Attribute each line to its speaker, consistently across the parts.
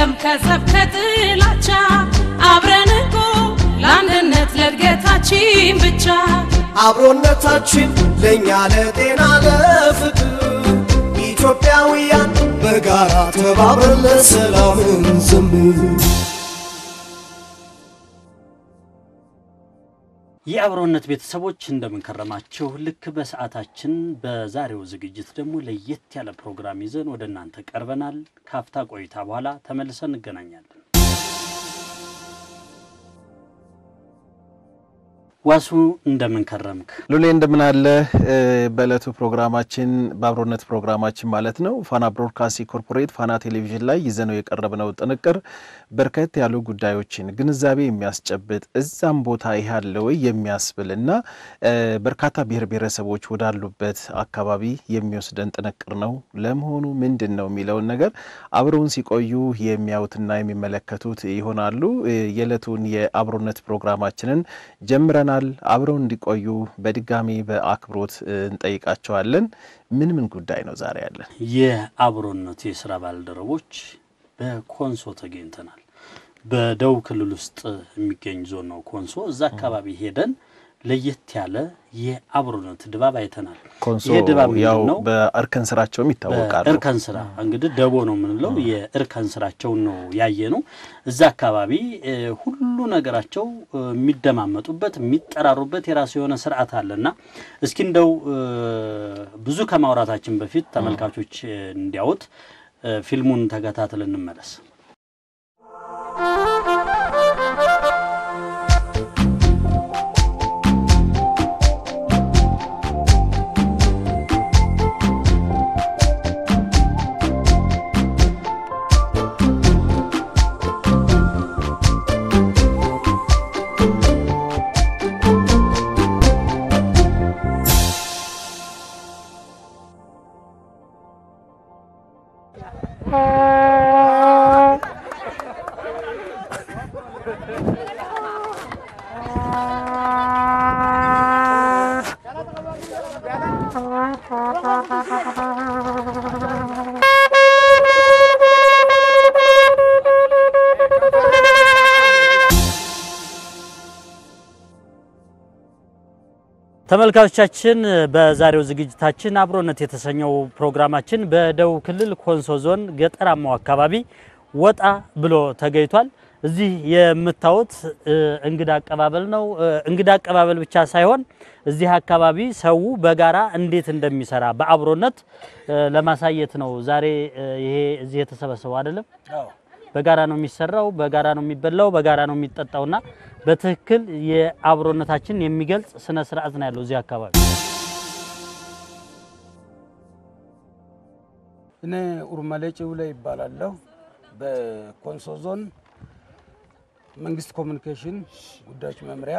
Speaker 1: የለም ከጸብ ከጥላቻ አብረን እኮ ለአንድነት ለእድገታችን ብቻ
Speaker 2: አብሮነታችን ለእኛ ለጤና ለፍቅር ኢትዮጵያውያን በጋራ ተባብረን ለሰላም እንዘምር።
Speaker 3: የአብሮነት ቤተሰቦች እንደምንከረማችሁ። ልክ በሰዓታችን በዛሬው ዝግጅት ደግሞ ለየት ያለ ፕሮግራም ይዘን ወደ እናንተ ቀርበናል። ካፍታ ቆይታ በኋላ ተመልሰን እንገናኛለን። ዋሱ እንደምንከረምክ
Speaker 4: ሉሌ እንደምን አለ? በዕለቱ ፕሮግራማችን በአብሮነት ፕሮግራማችን ማለት ነው ፋና ብሮድካስቲንግ ኮርፖሬት ፋና ቴሌቪዥን ላይ ይዘነው የቀረብነው ጥንቅር በርከት ያሉ ጉዳዮችን ግንዛቤ የሚያስጨብጥ እዛም ቦታ ይህ አለ ወይ የሚያስብል እና በርካታ ብሔር ብሔረሰቦች ወዳሉበት አካባቢ የሚወስደን ጥንቅር ነው። ለመሆኑ ምንድን ነው የሚለውን ነገር አብረውን ሲቆዩ የሚያዩትና የሚመለከቱት ይሆናሉ። የዕለቱን የአብሮነት ፕሮግራማችንን ጀምረናል። አብረው እንዲቆዩ በድጋሚ በአክብሮት እንጠይቃቸዋለን። ምን ምን ጉዳይ ነው ዛሬ ያለን?
Speaker 3: የአብሮነት የስራ ባልደረቦች በኮንሶ ተገኝተናል። በደቡብ ክልል ውስጥ የሚገኝ ዞን ነው ኮንሶ። እዛ አካባቢ ሄደን ለየት ያለ የአብሮነት ድባብ አይተናል።
Speaker 4: ኮንሶ
Speaker 3: ይሄ ድባብ
Speaker 4: ያው
Speaker 3: ምንድን ነው?
Speaker 4: በእርከን ስራቸውም ይታወቃሉ።
Speaker 3: እርከን ስራ እንግዲህ ደቦ ነው የምንለው የእርከን ስራቸውን ነው ያየ ነው። እዛ አካባቢ እ፣ ሁሉ ነገራቸው እ፣ የሚደማመጡበት የሚጠራሩበት የራሱ የሆነ ስርዓት አለና እስኪ እንደው እ፣ ብዙ ከማውራታችን በፊት ተመልካቾች እ፣ እንዲያዩት እ፣ ፊልሙን ተከታትለን እንመለስ። ተመልካቾቻችን በዛሬው ዝግጅታችን አብሮነት የተሰኘው ፕሮግራማችን በደቡብ ክልል ኮንሶ ዞን ገጠራማው አካባቢ ወጣ ብሎ ተገኝቷል። እዚህ የምታዩት እ፣ እንግዳ አቀባበል ነው። እ፣ እንግዳ አቀባበል ብቻ ሳይሆን እዚህ አካባቢ ሰው በጋራ እንዴት እንደሚሰራ በአብሮነት እ፣ ለማሳየት ነው ዛሬ እ፣ ይሄ እዚህ የተሰበሰበው አይደለም። በጋራ ነው የሚሰራው፣ በጋራ ነው የሚበላው፣ በጋራ ነው የሚጠጣውና በትክክል የአብሮነታችን የሚገልጽ ስነ ስርዓት ነው ያለው እዚህ አካባቢ።
Speaker 5: እኔ ኡርመሌ ጭውሌ ይባላለሁ። በኮንሶ ዞን መንግስት ኮሚኒኬሽን ጉዳዮች መምሪያ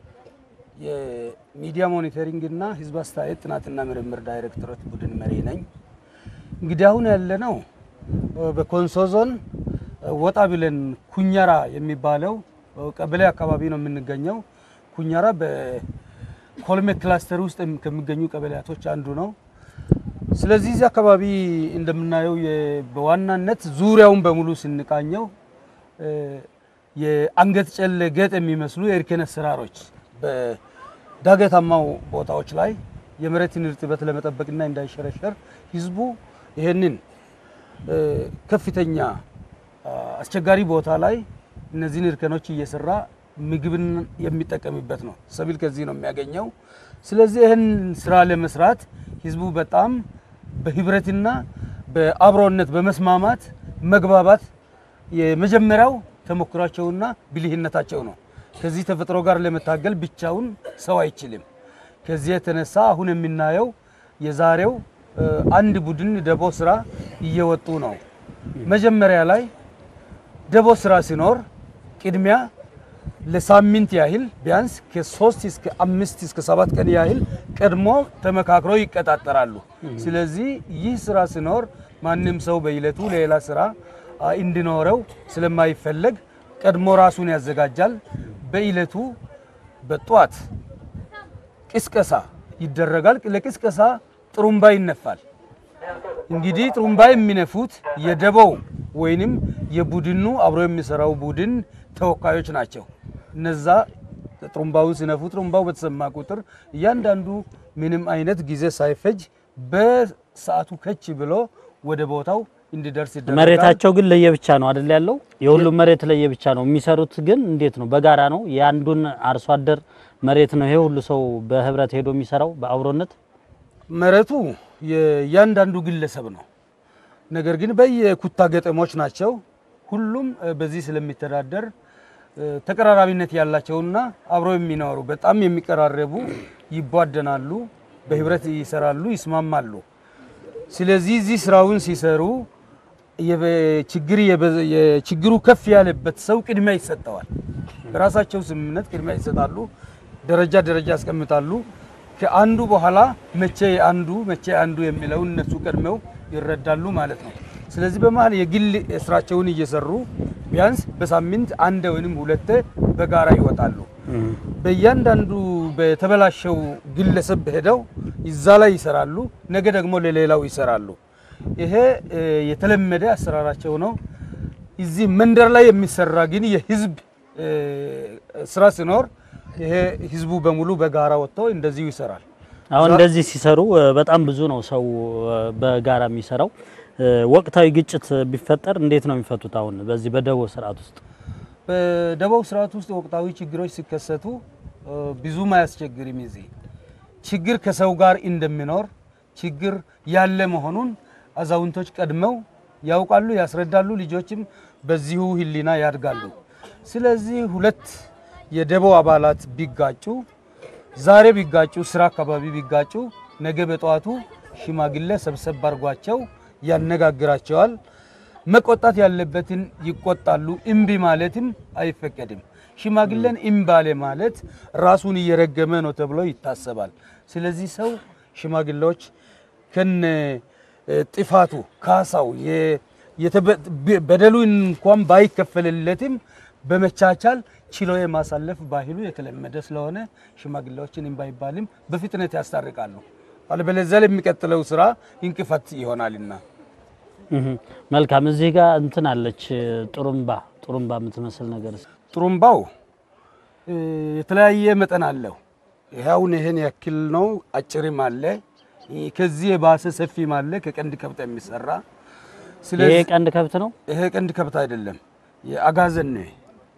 Speaker 5: የሚዲያ ሞኒተሪንግ እና ህዝብ አስተያየት ጥናትና ምርምር ዳይሬክቶሬት ቡድን መሪ ነኝ። እንግዲህ አሁን ያለነው በኮንሶ ዞን ወጣ ብለን ኩኛራ የሚባለው ቀበሌ አካባቢ ነው የምንገኘው። ኩኛራ በኮልሜ ክላስተር ውስጥ ከሚገኙ ቀበሌያቶች አንዱ ነው። ስለዚህ እዚህ አካባቢ እንደምናየው የ- በዋናነት ዙሪያውን በሙሉ ስንቃኘው እ፣ የአንገት ጨለ ጌጥ የሚመስሉ የእርከን አሰራሮች በዳገታማው ቦታዎች ላይ የመሬትን እርጥበት ለመጠበቅና እንዳይሸረሸር ህዝቡ ይህንን እ፣ ከፍተኛ አ፣ አስቸጋሪ ቦታ ላይ እነዚህን እርከኖች እየሰራ ምግብን የሚጠቀምበት ነው። ሰብል ከዚህ ነው የሚያገኘው። ስለዚህ ይህን ስራ ለመስራት ህዝቡ በጣም በህብረትና በአብሮነት በመስማማት መግባባት የመጀመሪያው ተሞክሯቸውና ብልህነታቸው ነው። ከዚህ ተፈጥሮ ጋር ለመታገል ብቻውን ሰው አይችልም። ከዚህ የተነሳ አሁን የምናየው የዛሬው እ፣ አንድ ቡድን ደቦ ስራ እየወጡ ነው። መጀመሪያ ላይ ደቦ ስራ ሲኖር ቅድሚያ ለሳምንት ያህል ቢያንስ ከሶስት እስከ አምስት እስከ ሰባት ቀን ያህል ቀድሞ ተመካክሮ ይቀጣጠራሉ። ስለዚህ ይህ ስራ ሲኖር ማንም ሰው በይለቱ ሌላ ስራ አ፣ እንዲኖረው ስለማይፈለግ ቀድሞ ራሱን ያዘጋጃል። በይለቱ በጧት ቅስቀሳ ይደረጋል። ለቅስቀሳ ጥሩምባ ይነፋል። እንግዲህ ጥሩምባ የሚነፉት የደቦው ወይንም የቡድኑ አብሮ የሚሰራው ቡድን ተወካዮች ናቸው። እነዛ ጥሩምባውን ሲነፉ ጥሩምባው በተሰማ ቁጥር እያንዳንዱ ምንም አይነት ጊዜ ሳይፈጅ በሰዓቱ ከች ብሎ ወደ ቦታው እንዲደርስ ይደረጋል።
Speaker 3: መሬታቸው ግን ለየብቻ ነው አይደል ያለው? የሁሉም መሬት ለየብቻ ነው። የሚሰሩት ግን እንዴት ነው? በጋራ ነው። የአንዱን አርሶ አደር መሬት ነው ይሄ ሁሉ ሰው በህብረት ሄዶ የሚሰራው በአብሮነት።
Speaker 5: መሬቱ የእያንዳንዱ ግለሰብ ነው። ነገር ግን በየኩታ ገጠሞች ናቸው። ሁሉም እ፣ በዚህ ስለሚተዳደር እ፣ ተቀራራቢነት ያላቸውና አብረው የሚኖሩ በጣም የሚቀራረቡ ይቧደናሉ፣ በህብረት ይሰራሉ፣ ይስማማሉ። ስለዚህ እዚህ ስራውን ሲሰሩ የበ- ችግር የበ- የችግሩ ከፍ ያለበት ሰው ቅድሚያ ይሰጠዋል። በራሳቸው ስምምነት ቅድሚያ ይሰጣሉ። ደረጃ ደረጃ ያስቀምጣሉ። ከአንዱ በኋላ መቼ አንዱ መቼ አንዱ የሚለውን እነሱ ቀድመው ይረዳሉ ማለት ነው። ስለዚህ በመሀል የግል ስራቸውን እየሰሩ ቢያንስ በሳምንት አንድ ወይንም ሁለቴ በጋራ ይወጣሉ። በእያንዳንዱ በተበላሸው ግለሰብ ሄደው እዛ ላይ ይሰራሉ። ነገ ደግሞ ለሌላው ይሰራሉ። ይሄ እ፣ የተለመደ አሰራራቸው ነው። እዚህ መንደር ላይ የሚሰራ ግን የህዝብ እ፣ ስራ ሲኖር ይሄ ህዝቡ በሙሉ በጋራ ወጥቶ እንደዚሁ ይሰራል።
Speaker 3: አሁን እንደዚህ ሲሰሩ እ፣ በጣም ብዙ ነው ሰው እ፣ በጋራ የሚሰራው። እ፣ ወቅታዊ ግጭት ቢፈጠር እንዴት ነው የሚፈቱት? አሁን በዚህ በደቦ ስርዓት ውስጥ
Speaker 5: በደቡብ ስርዓት ውስጥ ወቅታዊ ችግሮች ሲከሰቱ እ፣ ብዙም አያስቸግርም። እዚህ ችግር ከሰው ጋር እንደሚኖር ችግር ያለ መሆኑን አዛውንቶች ቀድመው ያውቃሉ፣ ያስረዳሉ። ልጆችም በዚሁ ህሊና ያድጋሉ። ስለዚህ ሁለት የደቦ አባላት ቢጋጩ ዛሬ ቢጋጩ ስራ አካባቢ ቢጋጩ ነገ በጠዋቱ ሽማግሌ ሰብሰብ አድርጓቸው ያነጋግራቸዋል። መቆጣት ያለበትን ይቆጣሉ። እምቢ ማለትም አይፈቀድም። ሽማግሌን እምባሌ ማለት ራሱን እየረገመ ነው ተብሎ ይታሰባል። ስለዚህ ሰው ሽማግሌዎች ከነ እ፣ ጥፋቱ ካሳው የ- የተበ- ብ- በደሉ እንኳን ባይከፈልለትም በመቻቻል ችሎ የማሳለፍ ባህሉ የተለመደ ስለሆነ ሽማግሌዎችን እምቢ አይባልም፣ በፍጥነት ያስታርቃሉ። አለበለዚያ ለሚቀጥለው ስራ እንቅፋት ይሆናልና።
Speaker 3: እህ፣ መልካም። እዚህ ጋር እንትን አለች ጥሩምባ ጥሩምባ የምትመስል ነገር
Speaker 5: ጥሩምባው እ፣ የተለያየ መጠን አለው። ይኸውን ይህን ያክል ነው። አጭርም አለ፣ እ፣ ከዚህ የባሰ ሰፊም አለ። ከቀንድ ከብት የሚሰራ
Speaker 3: ይሄ
Speaker 5: ስለዚህ
Speaker 3: ቀንድ ከብት ነው።
Speaker 5: ይሄ ቀንድ ከብት አይደለም፣ የአጋዘን ነው።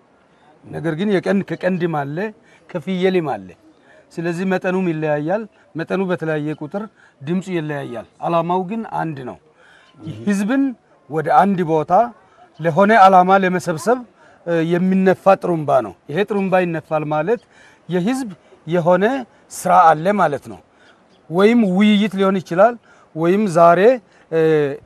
Speaker 5: ነገር ግን የቀንድ ከቀንድም አለ ከፍየልም አለ። ስለዚህ መጠኑም ይለያያል። መጠኑ በተለያየ ቁጥር ድምፁ ይለያያል። አላማው ግን አንድ ነው። ህዝብን ወደ አንድ ቦታ ለሆነ አላማ ለመሰብሰብ እ፣ የሚነፋ ጥሩምባ ነው። ይሄ ጥሩምባ ይነፋል ማለት የህዝብ የሆነ ስራ አለ ማለት ነው። ወይም ውይይት ሊሆን ይችላል። ወይም ዛሬ እ፣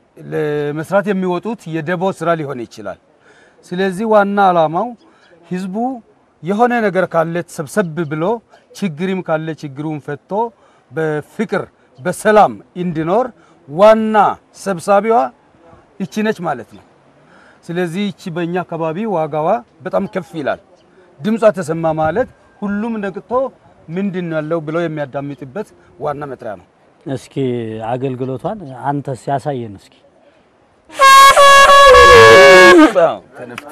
Speaker 5: ለመስራት የሚወጡት የደቦ ስራ ሊሆን ይችላል። ስለዚህ ዋና አላማው ህዝቡ የሆነ ነገር ካለ ሰብሰብ ብሎ ችግርም ካለ ችግሩን ፈቶ በፍቅር በሰላም እንዲኖር ዋና ሰብሳቢዋ ይቺ ነች ማለት ነው። ስለዚህ ይቺ በእኛ አካባቢ ዋጋዋ በጣም ከፍ ይላል። ድምጿ ተሰማ ማለት ሁሉም ነቅቶ ምንድን ነው ያለው ብሎ የሚያዳምጥበት ዋና መጥሪያ ነው።
Speaker 3: እስኪ አገልግሎቷን አንተስ ያሳየን እስኪ።
Speaker 5: ተነፍተ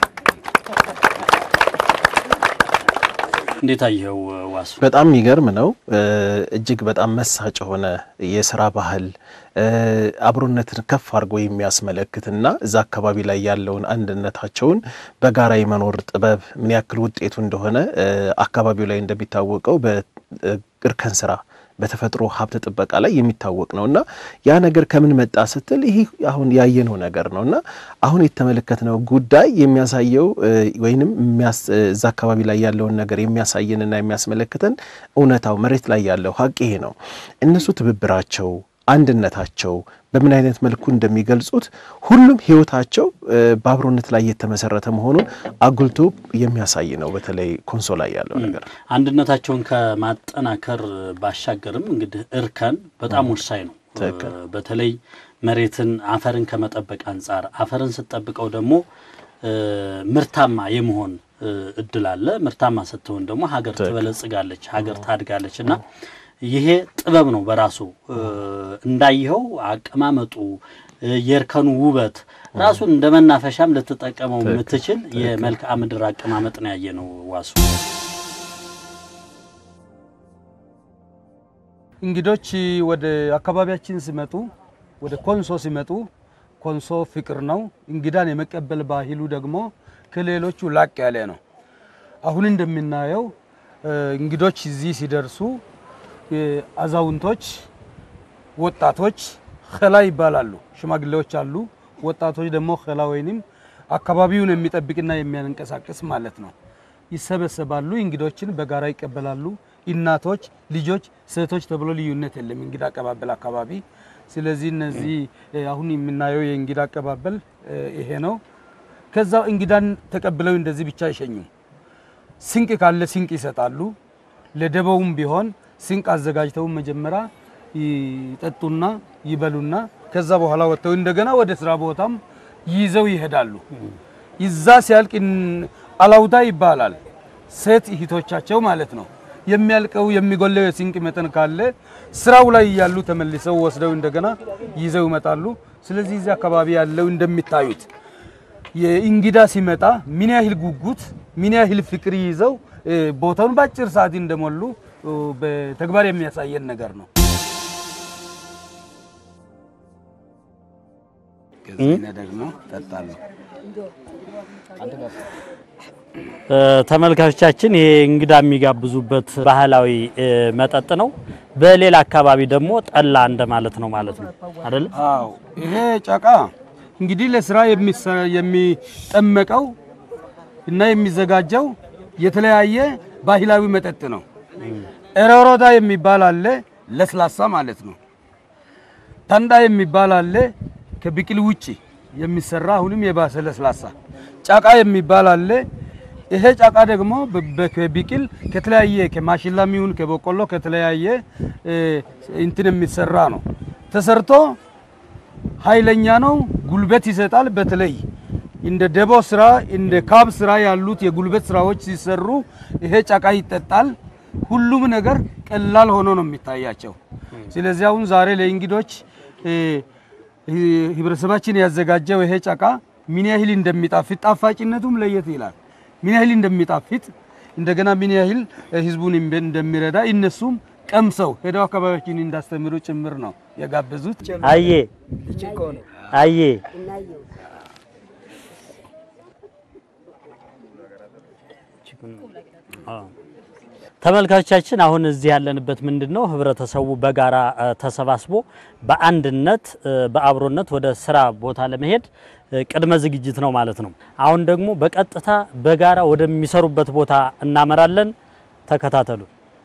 Speaker 3: እንዴት አየኸው ዋሱ?
Speaker 4: በጣም የሚገርም ነው። እ፣ እጅግ በጣም መሳጭ የሆነ የስራ ባህል እ፣ አብሮነትን ከፍ አድርጎ የሚያስመለክትና እዛ አካባቢ ላይ ያለውን አንድነታቸውን በጋራ የመኖር ጥበብ ምን ያክል ውጤቱ እንደሆነ እ፣ አካባቢው ላይ እንደሚታወቀው በእርከን ስራ በተፈጥሮ ሀብት ጥበቃ ላይ የሚታወቅ ነው እና ያ ነገር ከምን መጣ ስትል ይህ አሁን ያየነው ነገር ነው እና አሁን የተመለከትነው ጉዳይ የሚያሳየው እ፣ ወይንም የሚያስ- እ፣ እዛ አካባቢ ላይ ያለውን ነገር የሚያሳየንና የሚያስመለክተን እውነታው መሬት ላይ ያለው ሀቅ ይሄ ነው። እነሱ ትብብራቸው፣ አንድነታቸው በምን አይነት መልኩ እንደሚገልጹት ሁሉም ህይወታቸው እ፣ በአብሮነት ላይ የተመሰረተ መሆኑን አጉልቶ የሚያሳይ ነው። በተለይ ኮንሶ ላይ ያለው ነገር
Speaker 3: አንድነታቸውን ከማጠናከር ባሻገርም እንግዲህ እርከን በጣም ወሳኝ ነው።
Speaker 4: ትክክል።
Speaker 3: እ፣ በተለይ መሬትን አፈርን ከመጠበቅ አንጻር አፈርን ስትጠብቀው ደግሞ እ፣ ምርታማ የመሆን እ፣ እድል አለ። ምርታማ ስትሆን ደግሞ ሀገር ትበለጽጋለች፣ ሀገር ታድጋለች እና ይሄ ጥበብ ነው በራሱ እንዳየኸው አቀማመጡ የእርከኑ ውበት ራሱን እንደ መናፈሻም ልትጠቀመው የምትችል የመልክዓ ምድር አቀማመጥ ነው ያየ ነው ዋሱ።
Speaker 5: እንግዶች ወደ አካባቢያችን ሲመጡ ወደ ኮንሶ ሲመጡ ኮንሶ ፍቅር ነው። እንግዳን የመቀበል ባህሉ ደግሞ ከሌሎቹ ላቅ ያለ ነው። አሁን እንደምናየው እንግዶች እዚህ ሲደርሱ አዛውንቶች፣ ወጣቶች ኸላ ይባላሉ። ሽማግሌዎች አሉ። ወጣቶች ደግሞ ኸላ ወይንም አካባቢውን የሚጠብቅና የሚያንቀሳቅስ ማለት ነው። ይሰበሰባሉ። እንግዶችን በጋራ ይቀበላሉ። እናቶች፣ ልጆች፣ ሴቶች ተብሎ ልዩነት የለም እንግዳ አቀባበል አካባቢ። ስለዚህ እነዚህ አሁን የምናየው የእንግዳ አቀባበል ይሄ ነው። ከዛ እንግዳን ተቀብለው እንደዚህ ብቻ አይሸኙም። ስንቅ ካለ ስንቅ ይሰጣሉ። ለደበውም ቢሆን ስንቅ አዘጋጅተው መጀመሪያ ይጠጡና ይበሉና ከዛ በኋላ ወጥተው እንደገና ወደ ስራ ቦታም ይዘው ይሄዳሉ። ይዛ ሲያልቅ አላውታ ይባላል። ሴት እህቶቻቸው ማለት ነው። የሚያልቀው የሚጎለው የስንቅ መጠን ካለ ስራው ላይ እያሉ ተመልሰው ወስደው እንደገና ይዘው ይመጣሉ። ስለዚህ እዚህ አካባቢ ያለው እንደሚታዩት የእንግዳ ሲመጣ ምን ያህል ጉጉት ምን ያህል ፍቅር ይዘው ቦታውን በአጭር ሰዓት እንደሞሉ በተግባር የሚያሳየን ነገር ነው። ደግሞ ጠጣለሁ።
Speaker 3: ተመልካቾቻችን ይሄ እንግዳ የሚጋብዙበት ባህላዊ መጠጥ ነው። በሌላ አካባቢ ደግሞ ጠላ እንደማለት ነው ማለት ነው አይደል?
Speaker 5: አዎ ይሄ ጨቃ እንግዲህ ለስራ የሚጠመቀው እና የሚዘጋጀው የተለያየ ባህላዊ መጠጥ ነው። ኤሮሮዳ የሚባል አለ፣ ለስላሳ ማለት ነው። ተንዳ የሚባል አለ፣ ከብቅል ውጪ የሚሰራ አሁንም የባሰ ለስላሳ። ጫቃ የሚባል አለ። ይሄ ጫቃ ደግሞ በብቅል ከተለያየ ከማሽላም ይሁን ከበቆሎ ከተለያየ እንትን የሚሰራ ነው። ተሰርቶ ኃይለኛ ነው፣ ጉልበት ይሰጣል። በተለይ እንደ ደቦ ስራ እንደ ካብ ስራ ያሉት የጉልበት ስራዎች ሲሰሩ ይሄ ጫቃ ይጠጣል። ሁሉም ነገር ቀላል ሆኖ ነው የሚታያቸው። ስለዚህ አሁን ዛሬ ለእንግዶች ህብረተሰባችን ያዘጋጀው ይሄ ጫቃ ምን ያህል እንደሚጣፍጥ ጣፋጭነቱም ለየት ይላል። ምን ያህል እንደሚጣፍጥ እንደገና ምን ያህል ህዝቡን እንደሚረዳ እነሱም ቀምሰው ሄደው አካባቢያችን እንዳስተምሩ ጭምር ነው የጋበዙት።
Speaker 3: አዬ አዬ ተመልካቾቻችን አሁን እዚህ ያለንበት ምንድን ነው? ህብረተሰቡ በጋራ ተሰባስቦ በአንድነት በአብሮነት ወደ ስራ ቦታ ለመሄድ ቅድመ ዝግጅት ነው ማለት ነው። አሁን ደግሞ በቀጥታ በጋራ ወደሚሰሩበት ቦታ እናመራለን። ተከታተሉ።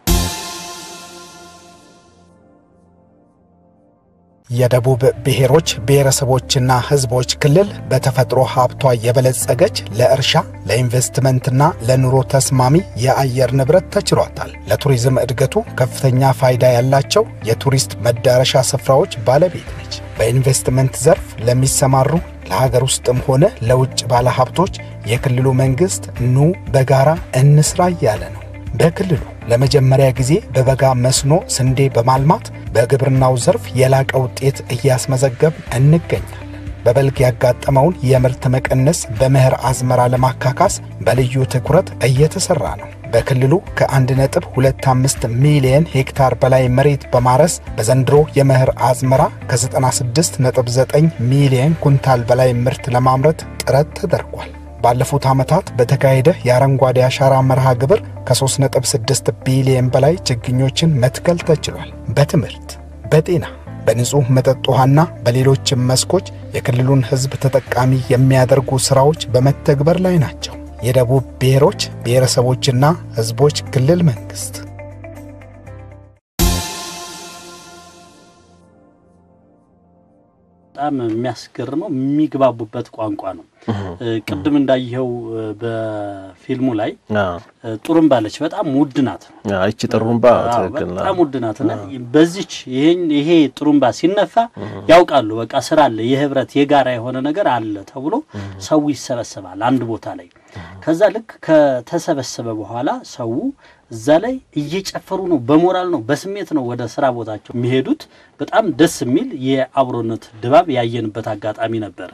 Speaker 6: የደቡብ ብሔሮች ብሔረሰቦችና ህዝቦች ክልል በተፈጥሮ ሀብቷ የበለጸገች ለእርሻ ለኢንቨስትመንትና ለኑሮ ተስማሚ የአየር ንብረት ተችሏታል። ለቱሪዝም እድገቱ ከፍተኛ ፋይዳ ያላቸው የቱሪስት መዳረሻ ስፍራዎች ባለቤት ነች። በኢንቨስትመንት ዘርፍ ለሚሰማሩ ለሀገር ውስጥም ሆነ ለውጭ ባለሀብቶች የክልሉ መንግሥት ኑ በጋራ እንስራ እያለ ነው። በክልሉ ለመጀመሪያ ጊዜ በበጋ መስኖ ስንዴ በማልማት በግብርናው ዘርፍ የላቀ ውጤት እያስመዘገብ እንገኛለን። በበልግ ያጋጠመውን የምርት መቀነስ በመኸር አዝመራ ለማካካስ በልዩ ትኩረት እየተሰራ ነው። በክልሉ ከ1.25 ሚሊየን ሄክታር በላይ መሬት በማረስ በዘንድሮ የመኸር አዝመራ ከ96.9 ሚሊየን ኩንታል በላይ ምርት ለማምረት ጥረት ተደርጓል። ባለፉት ዓመታት በተካሄደ የአረንጓዴ አሻራ መርሃ ግብር ከ3.6 ቢሊየን በላይ ችግኞችን መትከል ተችሏል። በትምህርት፣ በጤና፣ በንጹሕ መጠጥ ውሃና በሌሎችም መስኮች የክልሉን ሕዝብ ተጠቃሚ የሚያደርጉ ሥራዎች በመተግበር ላይ ናቸው። የደቡብ ብሔሮች ብሔረሰቦችና ሕዝቦች ክልል መንግሥት
Speaker 3: በጣም የሚያስገርመው የሚግባቡበት ቋንቋ ነው። ቅድም እንዳየኸው በፊልሙ ላይ ጡሩምባ አለች። በጣም ውድ ናት።
Speaker 4: ይቺ ጥሩምባ
Speaker 3: አዎ፣
Speaker 4: ትክክል ነው።
Speaker 3: በጣም ውድ ናት እና በዚች ይሄን ይሄ ጥሩምባ ሲነፋ ያውቃሉ። በቃ ስራ አለ፣ የህብረት የጋራ የሆነ ነገር አለ ተብሎ ሰው ይሰበሰባል አንድ ቦታ ላይ ከዛ ልክ ከተሰበሰበ በኋላ ሰው እዛ ላይ እየጨፈሩ ነው፣ በሞራል ነው፣ በስሜት ነው ወደ ስራ ቦታቸው የሚሄዱት። በጣም ደስ የሚል የአብሮነት ድባብ ያየንበት አጋጣሚ ነበረ።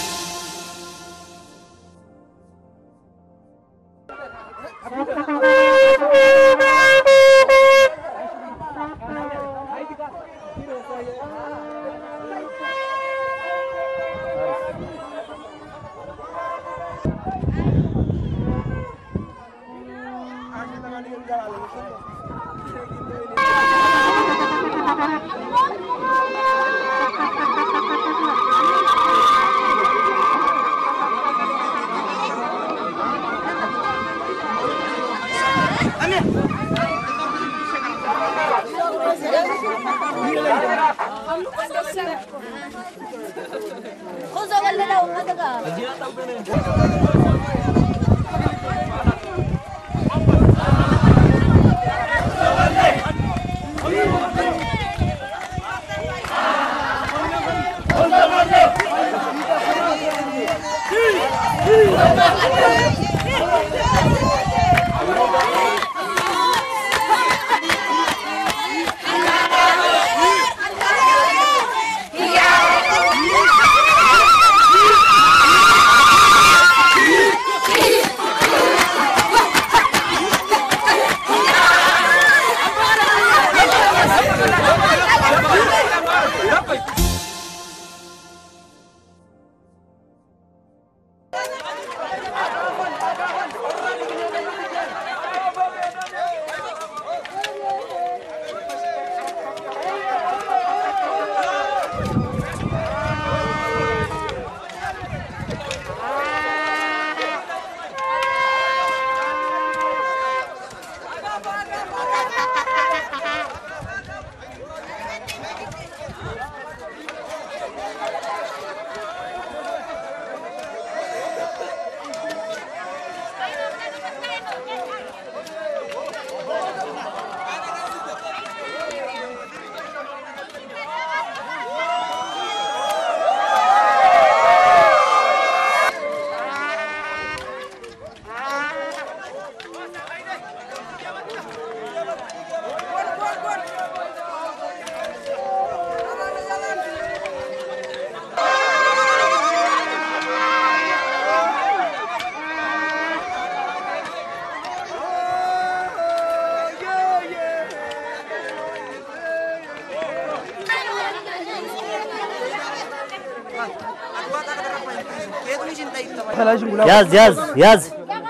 Speaker 3: ያዝ ያዝ ያዝ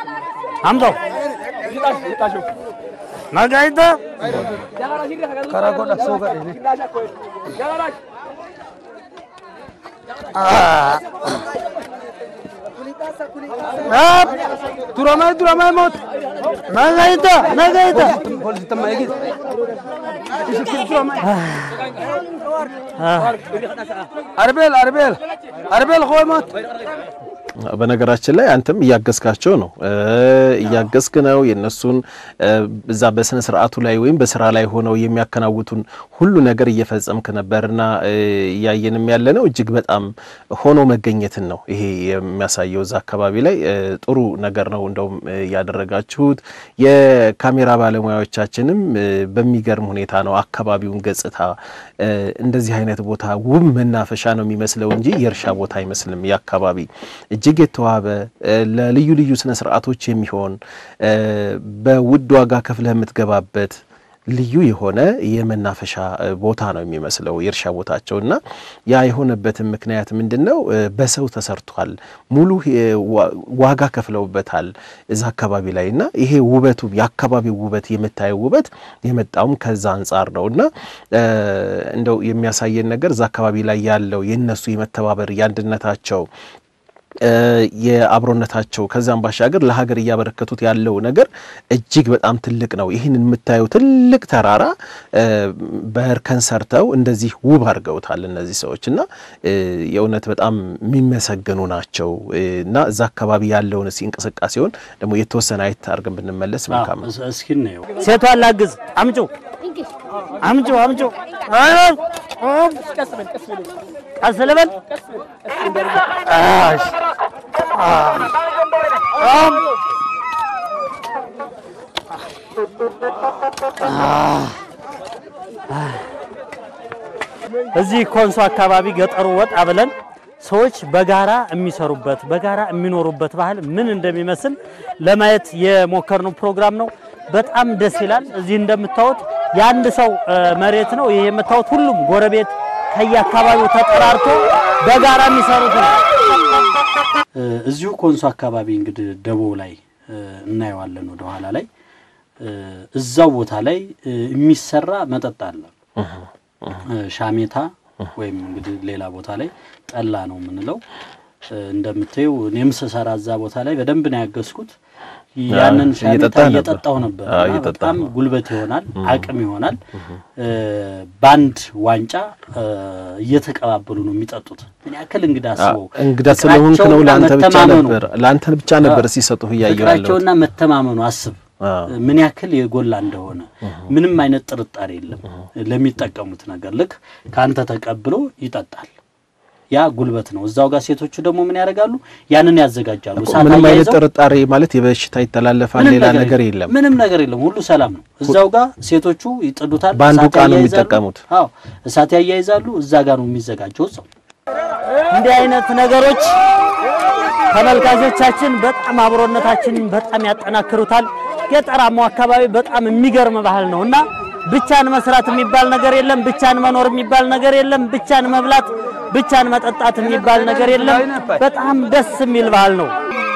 Speaker 3: አምጣው ነጋይተ
Speaker 5: Karaa godha soo gadhe. Duramay duramay moot.
Speaker 3: ነጋይተ ነጋይተ
Speaker 5: Poolisitti amma eegi. Isitti duramay. Arbeel arbeel arbeel koo moot.
Speaker 4: በነገራችን ላይ አንተም እያገዝካቸው ነው እያገዝክ ነው የነሱን እዛ በስነ ስርዓቱ ላይ ወይም በስራ ላይ ሆነው የሚያከናውቱን ሁሉ ነገር እየፈጸምክ ነበርና እያየንም ያለ ነው። እጅግ በጣም ሆኖ መገኘትን ነው ይሄ የሚያሳየው። እዛ አካባቢ ላይ ጥሩ ነገር ነው እንደውም ያደረጋችሁት። የካሜራ ባለሙያዎቻችንም በሚገርም ሁኔታ ነው አካባቢውን ገጽታ እንደዚህ አይነት ቦታ ውብ መናፈሻ ነው የሚመስለው እንጂ የእርሻ ቦታ አይመስልም። የአካባቢ እጅግ የተዋበ ለልዩ ልዩ ስነ ስርዓቶች የሚሆን በውድ ዋጋ ከፍለህ የምትገባበት ልዩ የሆነ የመናፈሻ ቦታ ነው የሚመስለው የእርሻ ቦታቸው እና ያ የሆነበትን ምክንያት ምንድን ነው? በሰው ተሰርቷል። ሙሉ ዋጋ ከፍለውበታል እዛ አካባቢ ላይ እና ይሄ ውበቱ የአካባቢው ውበት የምታየው ውበት የመጣውም ከዛ አንጻር ነው እና እንደው የሚያሳየን ነገር እዛ አካባቢ ላይ ያለው የነሱ የመተባበር የአንድነታቸው የአብሮነታቸው ከዛም ባሻገር ለሀገር እያበረከቱት ያለው ነገር እጅግ በጣም ትልቅ ነው። ይህን የምታየው ትልቅ ተራራ በእርከን ሰርተው እንደዚህ ውብ አድርገውታል እነዚህ ሰዎች እና የእውነት በጣም የሚመሰገኑ ናቸው እና እዛ አካባቢ ያለውን እስኪ እንቅስቃሴውን ደግሞ የተወሰነ አይት አድርገን ብንመለስ መልካም ነው።
Speaker 3: እስኪ እናየው። ሴቷን ላግዝ። አምጩ አምጩ አምጩ። ቀስ ልበል። እሺ እዚህ ኮንሶ አካባቢ ገጠሩ ወጣ ብለን ሰዎች በጋራ የሚሰሩበት በጋራ የሚኖሩበት ባህል ምን እንደሚመስል ለማየት የሞከርነው ፕሮግራም ነው። በጣም ደስ ይላል። እዚህ እንደምታዩት የአንድ ሰው እ፣ መሬት ነው። ይሄ የምታዩት ሁሉም ጎረቤት ከየአካባቢው ተጠራርቶ በጋራ የሚሰሩት ነው። እዚሁ ኮንሶ አካባቢ እንግዲህ ደቦ ላይ እ፣ እናየዋለን ወደ ኋላ ላይ እ፣ እዛው ቦታ ላይ እ፣ የሚሰራ መጠጥ አለ እ፣ ሻሜታ ወይም እንግዲህ ሌላ ቦታ ላይ ጠላ ነው የምንለው። እ፣ እንደምታየው እኔም ስሰራ እዛ ቦታ ላይ በደንብ ነው ያገዝኩት። ያንን ሻሜታ
Speaker 4: እየጠጣህ ነበር?
Speaker 3: እየጠጣው ነበር
Speaker 4: አዎ፣
Speaker 3: እና
Speaker 4: እየጠጣህ
Speaker 3: በጣም
Speaker 4: ነው።
Speaker 3: ጉልበት ይሆናል፣ አቅም ይሆናል። እ፣ በአንድ ዋንጫ እ፣ እየተቀባበሉ ነው የሚጠጡት። ምን ያክል እንግዳ አስበው
Speaker 4: እንግዳ ስለሆንክ ነው።
Speaker 3: ፍቅራቸውና
Speaker 4: ለአንተ ብቻ
Speaker 3: መተማመኑ
Speaker 4: ነበር ለአንተ ብቻ ነበር ሲሰጡህ እያየሁ ያለሁት።
Speaker 3: ፍቅራቸውና መተማመኑ አስብ
Speaker 4: አዎ።
Speaker 3: ምን ያክል የጎላ እንደሆነ ምንም አይነት ጥርጣሬ የለም። ለሚጠቀሙት ነገር ልክ ከአንተ ተቀብሎ ይጠጣል። ያ ጉልበት ነው። እዛው ጋር ሴቶቹ ደግሞ ምን ያደርጋሉ? ያንን ያዘጋጃሉ። እሳት
Speaker 4: ምንም አይነት
Speaker 3: አያይዘው
Speaker 4: ጥርጣሬ ማለት የበሽታ ይተላለፋል
Speaker 3: ምንም
Speaker 4: ሌላ ነገር
Speaker 3: የለም።
Speaker 4: የለም።
Speaker 3: ምንም ነገር የለም። ሁሉ ሰላም ነው። እዛው ጋር ሴቶቹ ይጥዱታል።
Speaker 4: በአንዱ
Speaker 3: እሳት
Speaker 4: ዕቃ ነው
Speaker 3: ያያይዛሉ።
Speaker 4: የሚጠቀሙት።
Speaker 3: አዎ እሳት ያያይዛሉ። እዛ ጋር ነው የሚዘጋጀው። እዛው እንዲህ አይነት ነገሮች ተመልካቾቻችን በጣም አብሮነታችንን በጣም ያጠናክሩታል። ገጠራማው አካባቢ በጣም የሚገርም ባህል ነው እና ብቻን መስራት የሚባል ነገር የለም። ብቻን መኖር የሚባል ነገር የለም። ብቻን መብላት፣ ብቻን መጠጣት የሚባል ነገር የለም። በጣም ደስ የሚል ባህል ነው።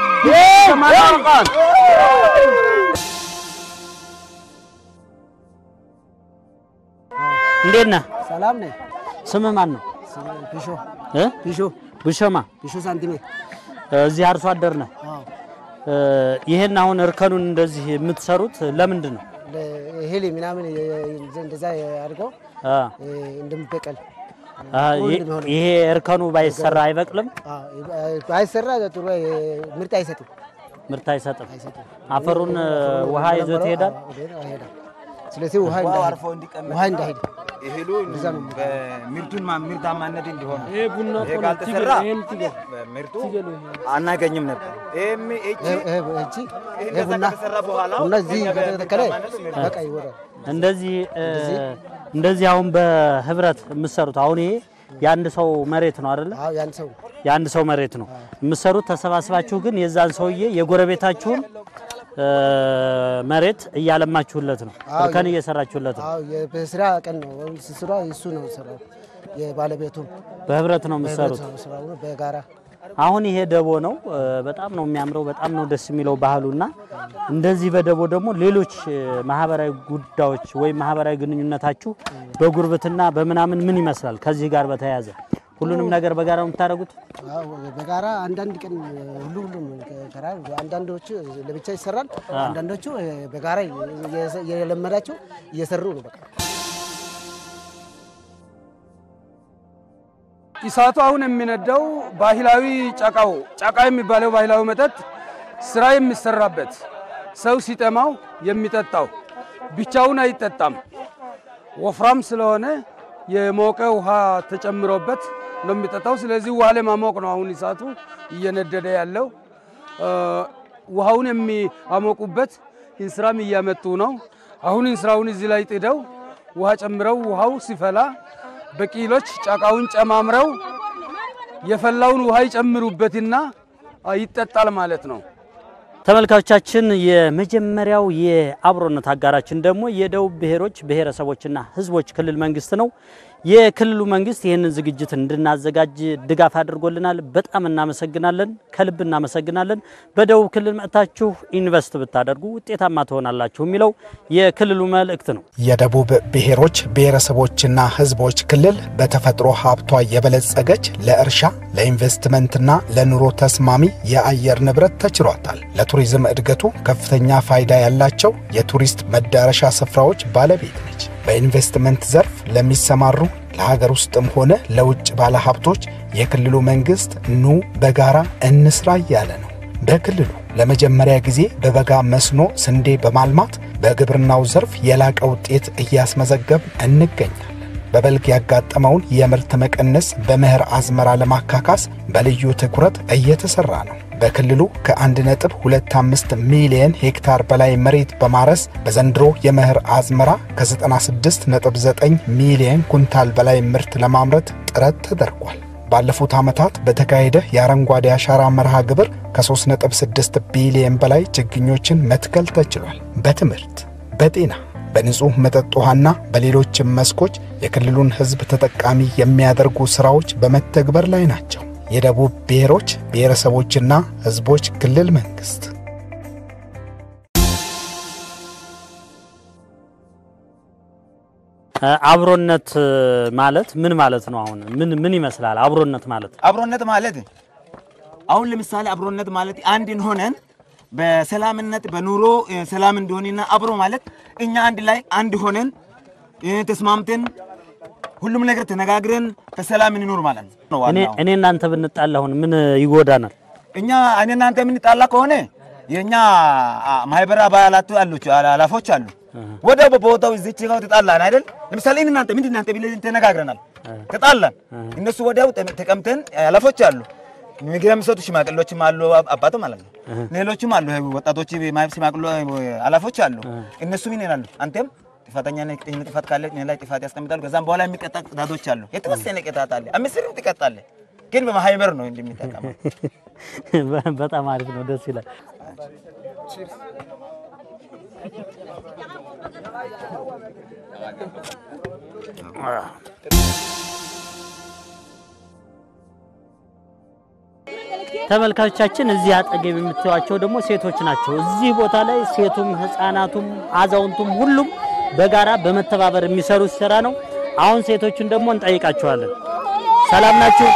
Speaker 3: እንዴት ነህ?
Speaker 7: ሰላም ነኝ።
Speaker 3: ስምህ ማን ነው?
Speaker 7: ፒሾ
Speaker 3: እ?
Speaker 7: ፒሾ
Speaker 3: ብሸማ
Speaker 7: ፒሾ ሳንቲሜ
Speaker 3: እዚህ አርሶ አደር ነህ።
Speaker 7: አዎ
Speaker 3: እ፣ ይሄን አሁን እርከኑን እንደዚህ የምትሰሩት ለምንድን ነው?
Speaker 7: እህል ምናምን እንደዛ አድርገው
Speaker 3: አ፣
Speaker 7: እንደሚበቀል
Speaker 3: አ፣ ይሄ- ይሄ እርከኑ ባይሰራ አይበቅልም፣
Speaker 7: ባይሰራ ጥሩ ምርት አይሰጥም።
Speaker 3: ምርት አይሰጥም። አፈሩን እ፣ ውሃ ይዞት ይሄዳል።
Speaker 7: ይሄዳል። ስለዚህ ውሃ እንዳይሄድ ውሃ እንዳይሄድ
Speaker 8: እህሉ ምርቱን ምርታማነት እንዲሆን ይሄ ካልተሰራ ምርቱ አናገኝም ነበር። ይሄም እቺ
Speaker 7: ይሄ- ይሄ እቺ ይሄ
Speaker 8: እንደዛ
Speaker 7: ቡና
Speaker 8: ከተሰራ በኋላ
Speaker 7: ቡና እዚህ ከተተከለ በቃ ይወራል።
Speaker 3: እንደዚህ እ፣ እንደዚህ አሁን በህብረት የምትሰሩት አሁን ይሄ የአንድ ሰው መሬት ነው አይደለ?
Speaker 7: አዎ ያን ሰው
Speaker 3: የአንድ ሰው መሬት ነው የምትሰሩት ተሰባስባችሁ፣ ግን የዛን ሰውዬ የጎረቤታችሁን እ፣ መሬት እያለማችሁለት ነው፣
Speaker 7: አዎ፣
Speaker 3: እርከን እየሰራችሁለት ነው።
Speaker 7: አዎ የበስራ ቀን ነው ወይም ስራ እሱ ነው ስራው የባለቤቱ
Speaker 3: በህብረት ነው የምትሰሩት።
Speaker 7: ስራው ነው በጋራ
Speaker 3: አሁን ይሄ ደቦ ነው። እ፣ በጣም ነው የሚያምረው፣ በጣም ነው ደስ የሚለው ባህሉና እንደዚህ በደቦ ደግሞ ሌሎች እ፣ ማህበራዊ ጉዳዮች ወይም ማህበራዊ ግንኙነታችሁ በጉርብትና በምናምን ምን ይመስላል? ከዚህ ጋር በተያያዘ ሁሉንም ነገር በጋራ ነው የምታደርጉት?
Speaker 7: አዎ በጋራ አንዳንድ ቀን ሁሉ ሁሉም ከራ አንዳንዶቹ ለብቻ ይሰራል፣ አንዳንዶቹ በጋራ የለመዳቸው እየሰሩ ነው። በቃ
Speaker 5: እሳቱ አሁን የሚነዳው ባህላዊ ጨቃው ጨቃ የሚባለው ባህላዊ መጠጥ ስራ የሚሰራበት ሰው ሲጠማው የሚጠጣው ብቻውን አይጠጣም። ወፍራም ስለሆነ የሞቀ ውሃ ተጨምሮበት ነው የሚጠጣው። ስለዚህ ውሃ ለማሞቅ ነው አሁን እሳቱ እየነደደ ያለው። እ፣ ውሃውን የሚያሞቁበት እንስራም እያመጡ ነው። አሁን እንስራውን እዚህ ላይ ጥደው ውሃ ጨምረው ውሃው ሲፈላ በቂሎች ጨቃውን ጨማምረው የፈላውን ውሃ ይጨምሩበትና አ፣ ይጠጣል ማለት ነው።
Speaker 3: ተመልካቾቻችን የመጀመሪያው የአብሮነት አጋራችን ደግሞ የደቡብ ብሔሮች ብሔረሰቦችና ሕዝቦች ክልል መንግስት ነው። የክልሉ መንግስት ይህንን ዝግጅት እንድናዘጋጅ ድጋፍ አድርጎልናል። በጣም እናመሰግናለን፣ ከልብ እናመሰግናለን። በደቡብ ክልል መጥታችሁ ኢንቨስት ብታደርጉ ውጤታማ ትሆናላችሁ የሚለው የክልሉ መልእክት ነው።
Speaker 6: የደቡብ ብሔሮች ብሔረሰቦችና ሕዝቦች ክልል በተፈጥሮ ሀብቷ የበለጸገች ለእርሻ ለኢንቨስትመንትና ለኑሮ ተስማሚ የአየር ንብረት ተችሏታል። ለቱሪዝም እድገቱ ከፍተኛ ፋይዳ ያላቸው የቱሪስት መዳረሻ ስፍራዎች ባለቤት ነች። በኢንቨስትመንት ዘርፍ ለሚሰማሩ ለሀገር ውስጥም ሆነ ለውጭ ባለሀብቶች የክልሉ መንግስት ኑ በጋራ እንስራ እያለ ነው። በክልሉ ለመጀመሪያ ጊዜ በበጋ መስኖ ስንዴ በማልማት በግብርናው ዘርፍ የላቀ ውጤት እያስመዘገብ እንገኛለን። በበልግ ያጋጠመውን የምርት መቀነስ በመኸር አዝመራ ለማካካስ በልዩ ትኩረት እየተሰራ ነው። በክልሉ ከ1.25 ሚሊየን ሄክታር በላይ መሬት በማረስ በዘንድሮ የመኸር አዝመራ ከ96.9 ሚሊየን ኩንታል በላይ ምርት ለማምረት ጥረት ተደርጓል። ባለፉት ዓመታት በተካሄደ የአረንጓዴ አሻራ መርሃ ግብር ከ3.6 ቢሊየን በላይ ችግኞችን መትከል ተችሏል። በትምህርት፣ በጤና፣ በንጹሕ መጠጥ ውሃና በሌሎችም መስኮች የክልሉን ሕዝብ ተጠቃሚ የሚያደርጉ ሥራዎች በመተግበር ላይ ናቸው። የደቡብ ብሔሮች ብሔረሰቦችና ሕዝቦች ክልል መንግሥት
Speaker 3: አብሮነት ማለት ምን ማለት ነው? አሁን ምን ምን ይመስላል አብሮነት ማለት?
Speaker 8: አብሮነት ማለት አሁን ለምሳሌ አብሮነት ማለት አንድን ሆነን በሰላምነት በኑሮ እ፣ ሰላም እንዲሆንና አብሮ ማለት እኛ አንድ ላይ አንድ ሆነን እ፣ ተስማምተን ሁሉም ነገር ተነጋግረን በሰላም እንኖር ማለት ነው
Speaker 3: እኔ
Speaker 8: ዋናው።
Speaker 3: እኔ እናንተ ብንጣላ አሁን ምን ይጎዳናል?
Speaker 8: እኛ እኔ እናንተ የምንጣላ ከሆነ የእኛ አ፣ ማህበር አባላቱ አሉች አላፎች አሉ። ወደ በቦታው እዚች ጋር ተጣላን አይደል? ለምሳሌ እኔ እናንተ ምንድን እናንተ ብለን ተነጋግረናል፣ ተጣላን። እነሱ ወዲያው ተ- ተቀምጠን አላፎች አሉ፣ ምግብ የሚሰጡ ሽማግሌዎችም አሉ፣ አብ- አባቱ ማለት ነው። ሌሎችም አሉ፣ ወጣቶች ማህበር ሽማግሌ አላፎች አሉ። እነሱ ምን ይላሉ? አንተም ጥፋተኛ ነህ፣ ይህን ጥፋት ካለ እኔ ላይ ጥፋት ያስቀምጣሉ። ከዛም በኋላ የሚቀጣ ቅጣቶች አሉ። የተወሰነ ቅጣት አለ። አምስት ብር ትቀጣለህ፣ ግን በማህበር ነው እንደሚጠቀመው
Speaker 3: በጣም አሪፍ ነው፣ ደስ ይላል። ተመልካቾቻችን እዚህ አጠገብ የምታዩቸው ደግሞ ሴቶች ናቸው። እዚህ ቦታ ላይ ሴቱም፣ ህፃናቱም፣ አዛውንቱም ሁሉም በጋራ በመተባበር የሚሰሩት ስራ ነው። አሁን ሴቶቹን ደግሞ እንጠይቃቸዋለን። ሰላም ናችሁ?